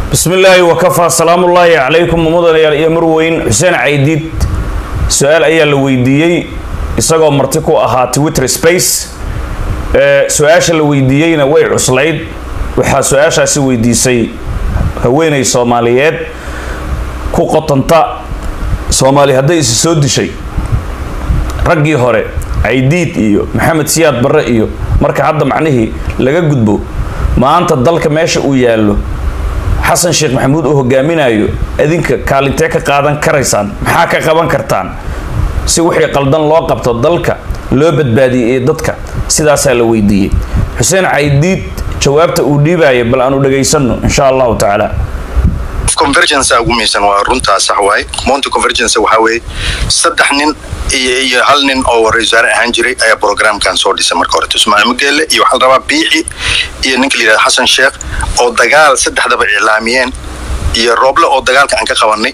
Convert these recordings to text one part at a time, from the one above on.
bismi illaahi wakafaa salaamullaahi calaykum mudanayaal iyo marweyn xuseen caydiid su-aal ayaa la weydiiyey isagoo marti ku ahaa twitter space su-aasha la weydiiyeyna way cuslayd waxaa su-aashaasi weydiisay haweeney soomaaliyeed ku qotanta soomaali hadday isi soo dishay raggii hore caydiid iyo maxamed siyaad barre iyo marka hadda macnihii laga gudbo maanta dalka meesha uu yaallo xasan sheekh maxamuud uu hogaaminayo idinka kaalintee ka qaadan karaysaan maxaa ka qaban kartaan si wixii qaldan loo qabto dalka loo badbaadiyey ee dadka sidaasaa la weydiiyey xuseen caydiid jawaabta uu dhiibaya bal aanu dhagaysano insha allahu tacaala convergence ugu miisan waa runtaa sax waaye monty convergence waxaa weeye saddex nin iyo iyo hal nin oo ra-isul wasaare ahaan jiray ayaa programkan soo dhisay marka hore ismaaciil mageelle iyo waxaa la rabaa biixi iyo ninka la yidhahda xasan sheekh oo dagaal saddexdaba iclaamiyeen iyo rooble oo dagaalka aan ka qabanay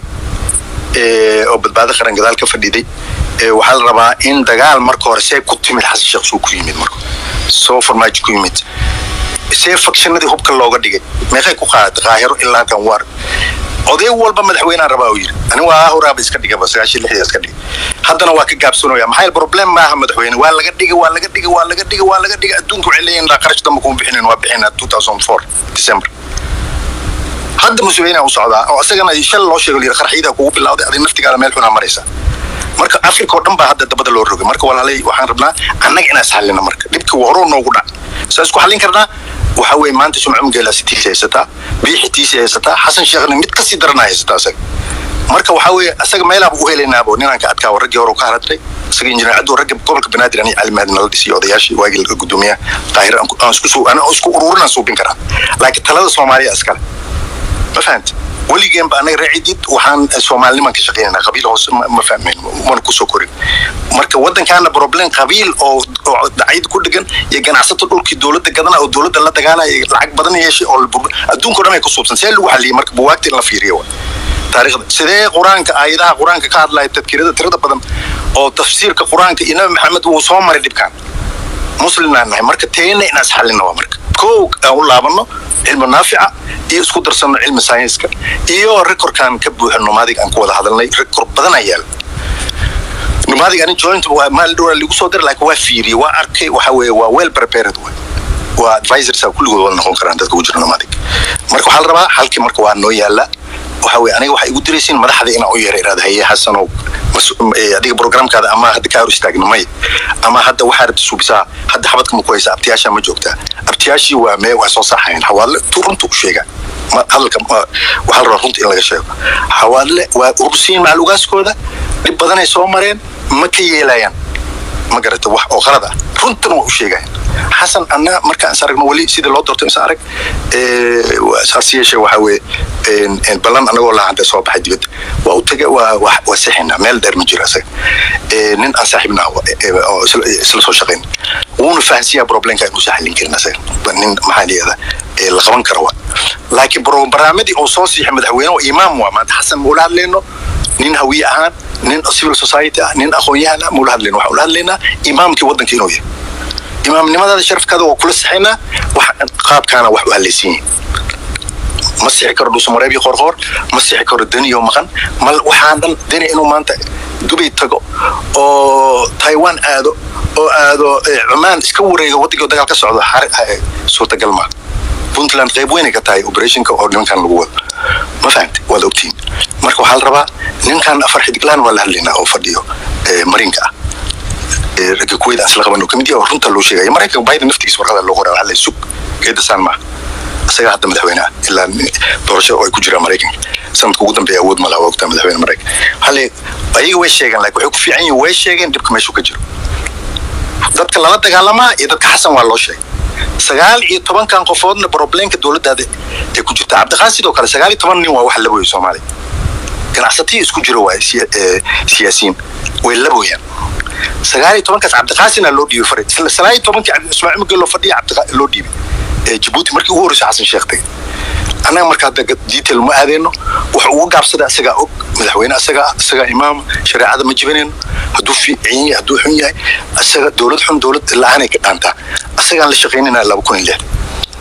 oo badbaado qaran gadaal ka fadhiday waxaa la rabaa in dagaal marka hore see ku timid xasan sheekh suu ku yimid marka soo farmaajo ku yimid see fakshanadii hubka looga dhigay meeqay ku qaadatay qaahiro ilaa halkan waar oday walba madaxweynaan rabaa uu yidhi ani waa horaaba iska dhigaba sagaashan lixdii iska dhigay haddana waa ka gaabsanooya maxaa yeele problem maaha madaxweyne waa laga dhigay waa laga dhigay waa laga dhigay waa laga dhigay adduunka waxay leeyihin laa qarash damba kuma bixinin waa bixina two thousand four december hadda museveniyaa u socdaa oo isagana shal loo sheego layidhi qarxiyadaa kugu bilawday adig naftigaada meel xunaa maraysa marka africa oo dhan baa hadda dabada loo rogay marka walaalay waxaan rabnaa annaga inaan isxallina marka dhibka horuu noogu dhac saa isku xallin karnaa waxaa weeye maanta sumcu mageelaasi tiisi haysataa biixi tiisi haysataa xasan sheekhna mid kasii daranaa haysataa isaga marka waxaa weeye isaga meelaaba u helaynaabo ninaan ka adkaa raggii hore ka haratay isaga injineer cabdu ragga gobolka banaadir ani calimaadi nala dhisiyo odayaashii waagii laga gudoomiya qaahir aan isku aan isku ururinaan suubin karaa laakiin talada soomaaliya iskale ma fahanta weligeenba anaga raacidid waxaan soomaaliniman ka shaqeynanaa qabiil hoose ma fahmayn mana kusoo korin marka waddankaana problem qabiil oo dacayad ku dhegan iyo ganacsato dhulkii dowladda gadana oo dowladda la dagaalaya lacag badan yeeshay oo adduunka o dhan ay ku suubsan see lagu xaliyay marka buwaagta in la fiiriyo wa taariikhda sidee qur-aanka aayadaha qur-aanka ka hadlaya tadkirada tirada badan oo tafsiirka qur-aanka iyo nabi maxamed wuu soo maray dhibkaan muslimnaan nahay marka teena inaan isxallina waa marka kow aan u laabano cilmi naafica iyo isku darsano cilmi sayenska iyo rekorkan ka buuxa nomaadig aan ku wada hadalnay rekor badan ayaa yaala nomaadig ani joint maal dhowra lagu soo dira laakiin waa fiiriyey waa arkay waxa weeye waa well prepared way waa advisors kulligood wada noqon karaan dadka ku jira nomaadig marka waxaa la rabaa halkii marka waa noo yaala waxa weye aniga waxay igu diraysiin madaxda inaan u yeera iraada haye xasanow adiga programkaada ama hadda kaa hor istaagna may ama hadda waxaa rabta suubisaa hadda xabadka ma ku haysa abtiyaasha ma joogtaa abtiyaashii waa mee waa soo saxayan xawaadle tu runta u sheega hadalka waxaa la rabaa runta in laga sheego xawaadle waa urursiin maclugaaskooda dhib badanay soo mareen ma ka yeelayaan ma garata wax oo qalad ah runtana waa u sheegayan xasan anna markaan is aragno weli sidii loo doorto is arag saas yeeshe waxa weeye ballan anagoo laahanta soo baxay dibadda waa u taga waa waa sixinaa meel dheer ma jiro isaga nin aan saaxiibna oo isla soo shaqayn wuuna fahansiyaa problemka inuusan xallin karin isaga nin maxaa layihahda la qaban kara waa laakiin barnaamijii oo soo siixay madaxweyne oo imaam waa maanta xasan muula hadlayno nin hawiye ahaan nin civil society ah nin aqoon-yahan ah muula hadlayno waxaan ula hadlaynaa imaamkii waddanka inuu yahay imaamnimadaada sharafkaada waa kula sixaynaa wax qaabkaana wax u halaysan yihin ma sixi karo dhuusamareeb iyo qorqoor ma sixi karo deniyo maqan mal waxaan dhan deni inuu maanta dubay tago oo taiwan aado oo aado cumaan iska wareego waddankii dagaal ka socdo suurtagal maa puntland qayb weynay ka tahay operationka oo nimankan lagu wado ma fahamta waad ogtiin marka waxaa la rabaa ninkan afar xidiglaan waa la hadlaynaa oo fadhiyo marinka ah ragga kuweyda aan isla qaban kamid yahay oo runta loo sheegaya maraykanka biden naftigiisa warqada loo qoraa waxaa la sug geedasaan maaha isagaa hadda madaxweynaha ilaa doorasho oo ay ku jiraan maraykanka sanadka ugu dambeeya awood malaha waa ogtaa madaxweyne maraykan hale ayaga way sheegeen laakiin waxay ku fiican yihin way sheegeen dhibka meeshuu ka jiro dadka lala dagaalamaa iyo dadka xasan waa loo sheegay sagaal iyo tobankan qofoodna problemka dowladdaada ay ku jirta cabdiqaan sidoo kale sagaal iyo toban nin waa wax laboyo soomaaliya ganacsatiya isku jiro waay siyaasiyiin way laboyaan sagaal iyo tobankaas cabdiqaasina loo dhiibay farid isla sagaal iyo tobankii ismaaciil mageel loo fadhiya cabdi loo dhiibay jabuuti markii ugu horreysay xasan sheekh tagay annaga marka hadda detail ma aadeyno waxa ugu gaabsada isagaa og madaxweyne isagaa isagaa imaama shareecada ma jibinayno hadduu fiican yahay hadduu xun yahay isaga dowlad xun dowlad la-aanay ka dhaantaa isagaan la shaqaynayna laba kun iyo lix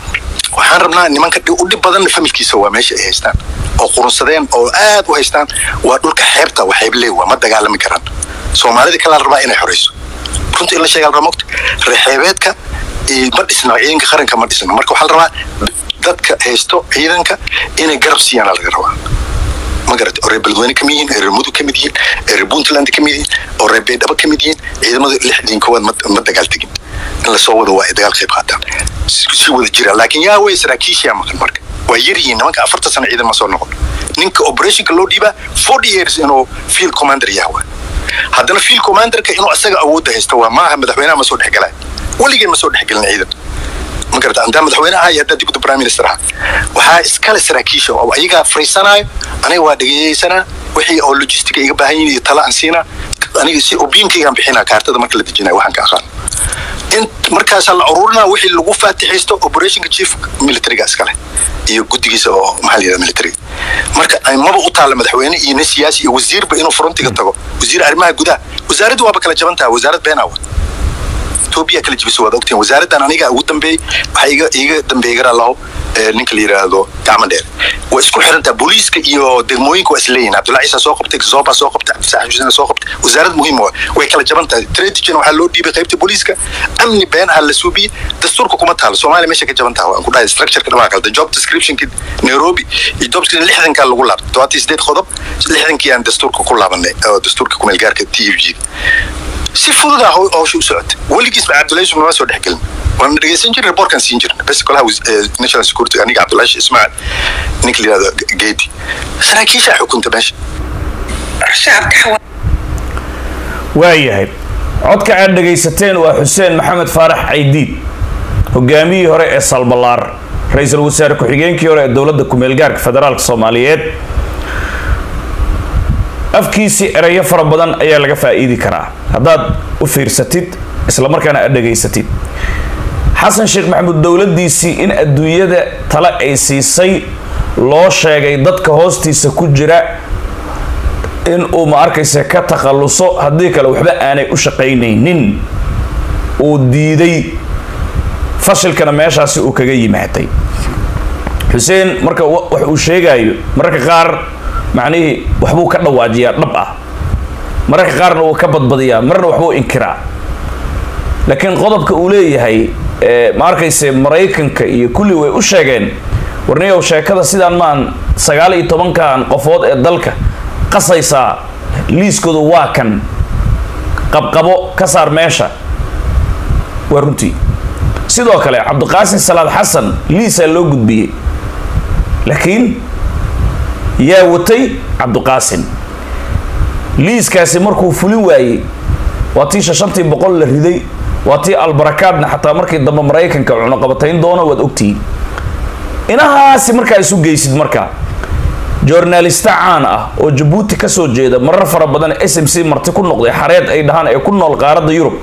waxaan rabnaa nimanka u dhib badan familkiisa waa meesha ay haystaan oo qurunsadeen oo aad u haystaan waa dhulka xeebta waxayble waa ma dagaalami karaan soomaalida kalaa la rabaa inay xorayso runtii in la sheegaa la rabaa mogta reexeebeedka ma dhisna ciidanka qaranka ma dhisna marka waxaa la rabaa dadka haysto ciidanka inay garab siiyaan laga rabaa ma garata oo reer beledweyne ka mid yihiin oo reer mudug ka mid yihiin oo reer puntland ka mid yihiin oo reer baydhabo ka mid yihiin ciidamada lixdiin koowaad ma dagaal tegin in lasoo wado waa ay dagaal qayb qaataan si wada jira laakiin yaa wey saraakiishiyaa maqan marka waa yar yihiin nimanka afarta sano ciidan ma soo noqon ninka operationka loo dhiibaa forty years inuu field commander yahay waa haddana field commanderka inuu isaga awoodda haysto waa maaha madaxweynaha ma soo dhexgalaya weligeen ma soo dhexgelin ciidan ma garata haddaa madaxweyne aha iyo haddaa dibadda prime minister aha waxaa iskale saraakiisha oo ayagaa fariisanaayo aniga waa dhegeysanaa wixii oo logistica iga baahan yihin iyo tala aan siinaa aniga si opinionkaygaan bixinaa kaartada marka la dejinaya waxaan ka aqaan in markaasaa la ururinaa wixii lagu faatixaysto operationka chief militariga iskale iyo guddigiisa oo maxaa la yidhahda militariga marka maba u taalla madaxweyne iyo nin siyaasi iyo wasiirba inuu frontiga tago wasiir arrimaha gudaha wasaaraddu waaba kala jaban taha wasaarad beenaawa etoobiya kala jibisa waad ogtiin wasaaraddan aniga ugu dambeeyey waxaa iga iga dambeeyey garalaho ninka la yidhaahdo gacmo dheer waa isku xirantaa booliiska iyo degmooyinka waa isleeyihin cabdullahi ciisa soo qabtay zoba soo qabtay cabdisaax xuseen soo qabtay wasaarad muhiim waa way kala jaban tahay tradition waxaa loo dhiibay qaybta booliiska amni been aha la suubiyey dastuurka kuma taalo soomaaliya meesha ka jaban taha waan ku dhahay structureka dhamaa kalda job descriptionki nairobi iyo job description lixdankaa lagu laabtay todobaatan sideed qodob lixdankii aan dastuurka ku laabanay oo dastuurka kumeelgaarka t f g si fudud ah hawsha u socotay weligiisba cabdullahi yusuf nama soo dhexgelin waan dhegeysan jirnay reportkan siin jirnay bes kolaha national security aniga cabdullahi ismaacil ninka la yihahdo geedi saraakiishaa xukunta meesha waayahay codka aad dhegaysateen waa xuseen maxamed faarax caydiid hogaamiyihii hore ee salbalaar ra-iisul wasaare ku-xigeenkii hore ee dowladda ku-meelgaarka federaalka soomaaliyeed afkiisii erayo fara badan ayaa laga faa'iidi karaa haddaad u fiirsatid islamarkaana aad dhegaysatid xasan sheekh maxamuud dowladdiisii in adduunyada tale ay siisay loo sheegay dadka hoostiisa ku jira in uu ma arkaysa ka takhalluso haddii kale waxba aanay u shaqaynaynin uu diiday fashilkana meeshaasi uu kaga yimaaday xuseen marka wax uu sheegayo mararka qaar macnihii waxbuu ka dhawaajiyaa dhab ah mararka qaarna wuu ka badbadiyaa marna waxbuu inkiraa laakiin qodobka uu leeyahay ma arkayse maraykanka iyo kulli way u sheegeen warniyow sheekada sidaan maan sagaal iyo tobankan qofood ee dalka qasaysaa liiskoodu waa kan qabqabo ka saar meesha waa runtii sidoo kale cabdiqaasin salaad xasan liisaa loo gudbiyey laakiin yaa watay cabdiqaasin liiskaasi markuu fulin waayey waa tii shashantii boqol la riday waa tii albarakaadna xataa markii dambe maraykanka cunuqabatayn doono waad ogtihiin inahaasi markaa isu geysid marka journalista caan ah oo jabuuti ka soo jeeda marar fara badan s m c marti ku noqday xareed ay dhahaan ee ku nool qaaradda yurub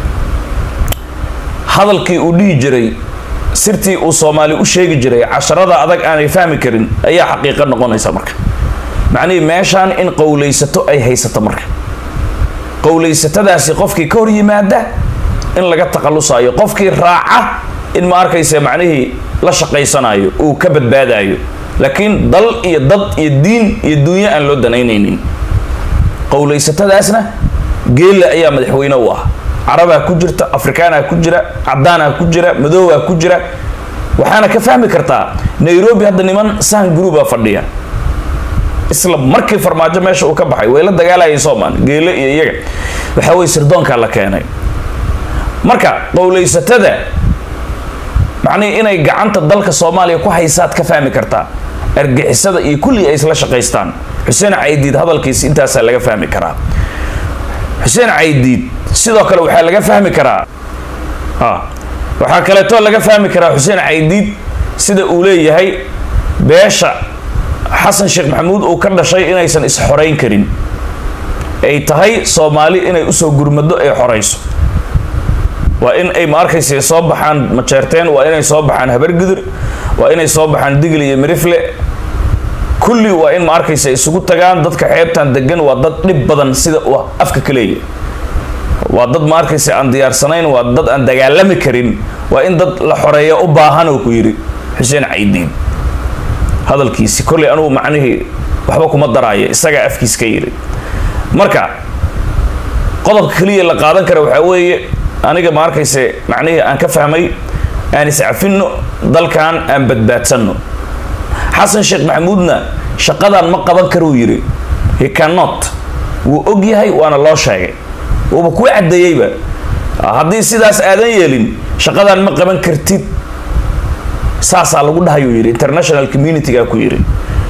hadalkii uu dhihi jiray sirtii uu soomaali u sheegi jiray casharada adag aanay fahmi karin ayaa xaqiiqo noqonaysa marka macnihii meeshaan in qowlaysato ay haysato marka qowlaysatadaasi qofkii ka hor yimaada in laga takhallusayo qofkii raaca in ma arkaysa macnihii la shaqaysanayo uu ka badbaadayo laakiin dal iyo dad iyo diin iyo duunyo aan loo danaynaynin qowlaysatadaasna geella ayaa madaxweyne u ah carabaa ku jirta afrikaanaa ku jira cadaanaa ku jira madoobaa ku jira waxaana ka fahmi kartaa nairobi hadda niman sahan groupaa fadhiya isla markii farmaajo meesha uu ka baxay way la dagaalayay soomaan geele iyo iyaga waxaa weye sirdoonkaa la keenay marka qowlaysatada macnihii inay gacanta dalka soomaaliya ku haysaad ka fahmi kartaa argixisada iyo kulli ay isla shaqaystaan xuseen caydiid hadalkiisa intaasaa laga fahmi karaa xuseen caydiid sidoo kale waxaa laga fahmi karaa waxaa kaleeto laga fahmi karaa xuseen caydiid sida uu leeyahay beesha xasan sheekh maxamuud uu ka dhashay inaysan is-xorayn karin ay tahay soomaali inay usoo gurmado ay xorayso waa in ay ma arkaysa soo baxaan majeerteen waa inay soo baxaan habargudur waa inay soo baxaan digli iyo mirifle kulli waa in ma arkaysa isugu tagaan dadka xeebtan degan waa dad dhib badan sida uu afka ka leeyahy waa dad ma arkaysa aan diyaarsanayn waa dad aan dagaalami karin waa in dad la xoreeya u baahan oo ku yidhi xuseen caydiin hadalkiisi kolley anugu macnihii waxba kuma daraayo isagaa afkiis ka yidhi marka qodobka keliya la qaadan kara waxaa weeye aniga ma arkayse macnihii aan ka fahmay aan iscafinno dalkan aan badbaadsanno xasan sheekh maxamuudna shaqadan ma qaban karuu yidhi he cannot wuu og yahay waana loo sheegay wuuba kuu caddeeyeyba haddii sidaas aadan yeelin shaqadan ma qaban kartid saasaa lagu dhahayuu yidhi international communitygaa ku yidhi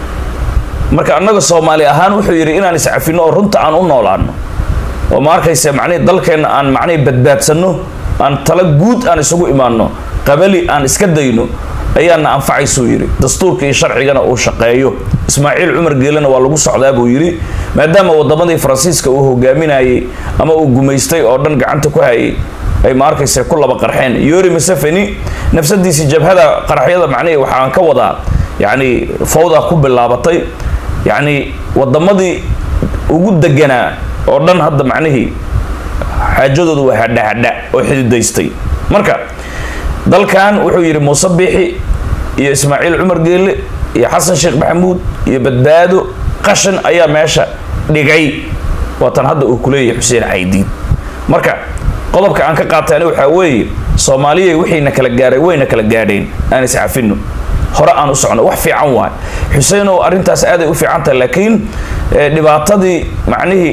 marka annaga soomaali ahaan wuxuu yidhi inaan iscafinno oo runta aan u noolaano oo ma arkayse macnihi dalkeenna aan macnihi badbaadsanno aan tala guud aan isugu imaanno qabali aan iska dayno ayaana anfacaysuu yidhi dastuurka iyo sharcigana uu shaqeeyo ismaaciil cumar geelena waa lagu socdaa buu yidhi maadaama wadamadii faransiiska uu hogaaminayay ama uu gumaystay oo dhan gacanta ku hayay ay ma arkayse ku laba qarxeen yori museveni nafsadiisii jabhada qaraxyada macnihii waxaan ka wadaa yacni fawda ku bilaabatay yacni wadamadii ugu deganaa oo dhan hadda macnihii xaajadoodu waa hadha hadha oo xididaystay marka dalkan wuxuu yidhi muuse biixi iyo ismaaciil cumar geelle iyo xasan sheekh maxamuud iyo badbaado qashan ayaa meesha dhigay waatan hadda uu kuleeyahay xuseen caydiin marka qodobka aan ka qaatay ani waxaa weeye soomaaliyay wixiina kala gaaray wayna kala gaadheen aan iscafino hore aan u socno wax fiican waay xuseenow arrintaas aaday u fiican tahay laakiin dhibaatadii macnihii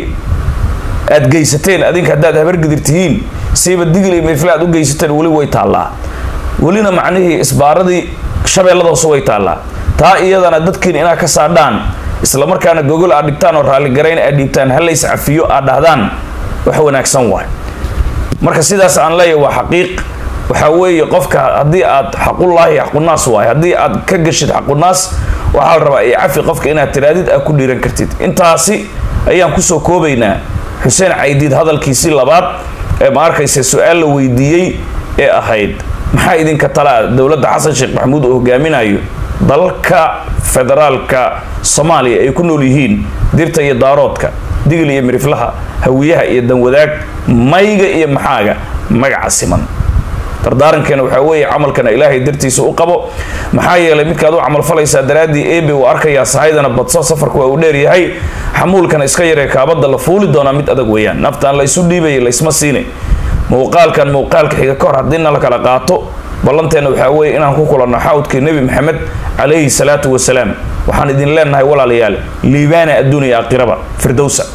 aad geysateen adinka haddaad habargidir tihiin siiba digil iyo mirfle aad u geysateen weli way taallaa welina macnihii isbaaradii shabeellada hoose way taallaa taa iyadana dadkiin inaad ka saadhaan isla markaana gogol aad dhigtaan oo raalligarayn aad dhiibtaan halays cafiyo aad dhahdaan wax wanaagsan waay marka sidaas aan leeyahay waa xaqiiq waxaa weeye qofka haddii aad xaqullaahi xaqunaas waay haddii aad ka gashid xaqunaas waxaa la rabaa iyo cafi qofka inaad tiraadid aad ku dhiiran kartid intaasi ayaan kusoo koobaynaa xuseen caydiid hadalkiisii labaad ee ma arkaysa su-aal la weydiiyey ee ahayd maxaa idinka talaa dowladda xasan sheekh maxamuud uu hogaaminayo dalka federaalka soomaaliya ay ku nool yihiin dirta iyo daaroodka digil iyo miriflaha hawiyaha iyo danwadaag mayga iyo maxaaga magaca siman dardaarankeena waxaa weeye camalkana ilaahay dartiisa u qabo maxaa yeelay midkaad u camalfalaysaa daraaddii ebe uu arkayaa sahaydana badso safarku waa uu dheeryahay xamuulkana iska yaree kaabadda la fuuli doonaa mid adag weeyaan naftaan la isu dhiibaya laysma siinay muuqaalkan muuqaalka xiga ka hor haddiina la kala qaato ballanteena waxaa weeye inaan ku kulanno xawdkii nebi maxamed calayhi salaatu wasalaam waxaan idin leenahay walaalayaal liibaana adduuniya aakhiraba firdowsa